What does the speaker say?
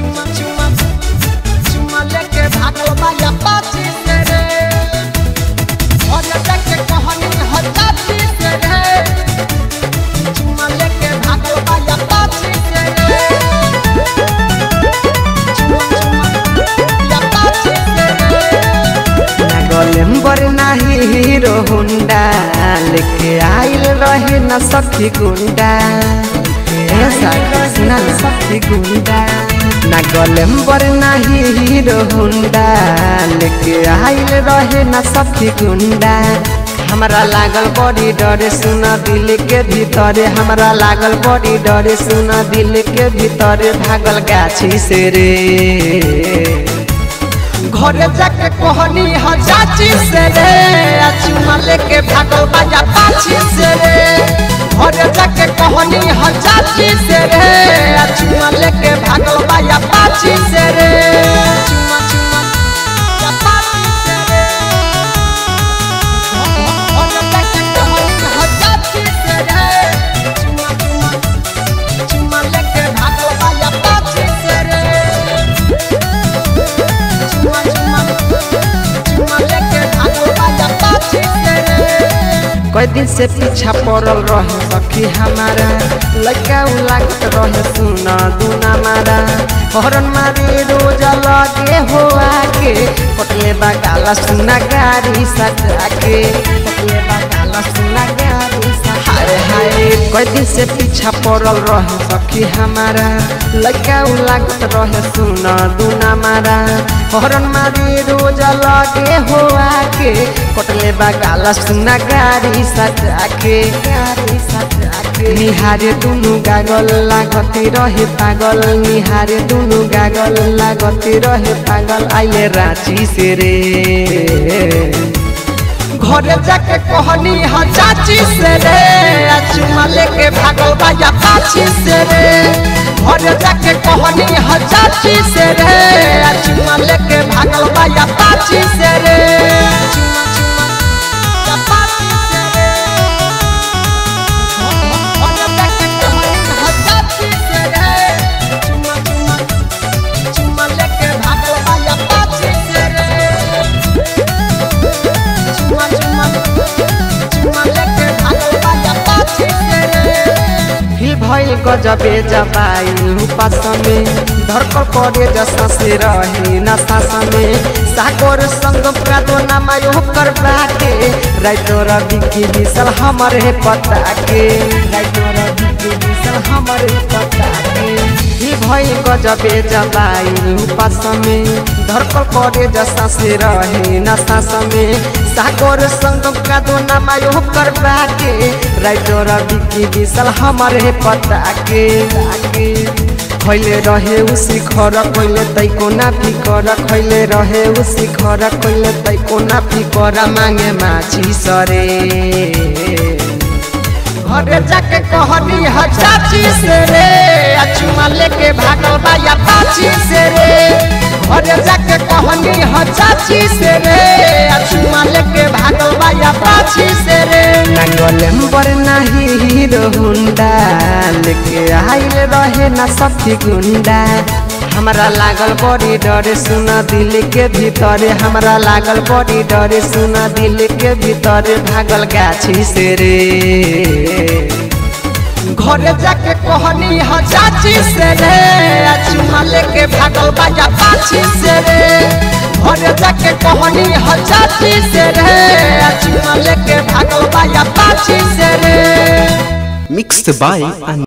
चुमा चुमा चुमा लेके भागल बाया पाची से रे और जाके कहानी हजाती से रे चुमा लेके भागल बाया पाची से रे चुमा चुमा या पाची से रे गोलेम्बर नाही हीरो हुंडा लेके आइल रहे न सखी गुंडा ऐसा कृष्णा न सखी गुंडा ना गोलेम्बर नाही हीरो हुंडा लेके आइल रहे न सखी गुंडा हमरा लागल बड़ी डरे सुन दिल के भीतरे हमरा लागल बड़ी डरे सुन दिल के भीतरे भागल गाछी से रे घरे जाके कहनी ह चाची से रे आ चुमा लेके भागल बाजा पाछी से रे घरे जाके कहनी ह चाची से रे आ चुमा लेके भागल बाजा पाछी से रे चुमा चुमा या पाछी से रे घरे जाके कहनी ह चाची से रे चुमा चुमा चुमा लेके भागल बाजा पाछी से रे चुमा चुमा चुमा लेके भागल बाजा पाछी से रे कई दिन से पीछा पड़ल रहे सखी हमारा लड़का उ लागत रहे सुना दुना मारा हरन मारे रोज लगे हो आके कटले बगाला सुना गाड़ी सजा के कटले बगाला सुना गाड़ी सजा हाय हाय कई दिन से पीछा पड़ल रहे सखी हमारा लड़का उ लागत रहे सुना दुना मारा हरन मारे रोज लगे हो आके कटले बगाला सुना गाड़ी सजा के गाड़ी सजा के निहारे दुनु गागल लागते रहे पागल निहारे दुनु गागल लागते रहे पागल आइले रांची से रे घरे जाके कहनी ह चाची से रे आ चुमा लेके भागल बाजा पाछी से रे घरे जाके कहनी ह चाची से रे आ चुमा लेके भागल बाजा पाछी से रे चुमा चुमा या पाछी से रे घरे जाके कहनी ह चाची से रे चुमा चुमा चुमा लेके भागल बाजा पाछी से रे चुमा चुमा चुमा लेके भागल बाजा पाछी से रे हिल भइल गजबे जबाइल उपास में धरकर करे जसा से रही नशा में सागर संग प्रादो नामा यो कर बाटे राइतो रवि की बिसल हमर है पता के राइतो रवि की बिसल हमर है पता के हिल भइल गजबे जबाइल उपास में धरकर करे जसा से रही नशा में सागर संग प्रादो नामा यो कर बाटे राइतो रवि की बिसल हमर है पता के खैले रहे उसी खर खैले तैको ना फिकर खैले रहे उसी खर खैले तैको ना फिकर मांगे माछी सरे घरे जाके कहनी ह चाची से रे आ चुमा लेके भागल बाया पाछी से रे घरे जाके कहनी ह चाची से रे आ चुमा लेके भागल बाया पाछी से रे नांगलेम्बर नाही हीरो हुंडा लेके आइल रहे ना सखी गुंडा हमरा लागल बड़ी डरे सुन दिल के भीतरे हमरा लागल बड़ी डरे सुन दिल के भीतरे भागल गाछी से रे घरे जाके कहनी ह चाची से रे आ चुमा लेके भागल बाया पाछी से रे घरे जाके कहनी ह चाची से रे आ चुमा लेके भागल बाया पाछी से रे Mixed by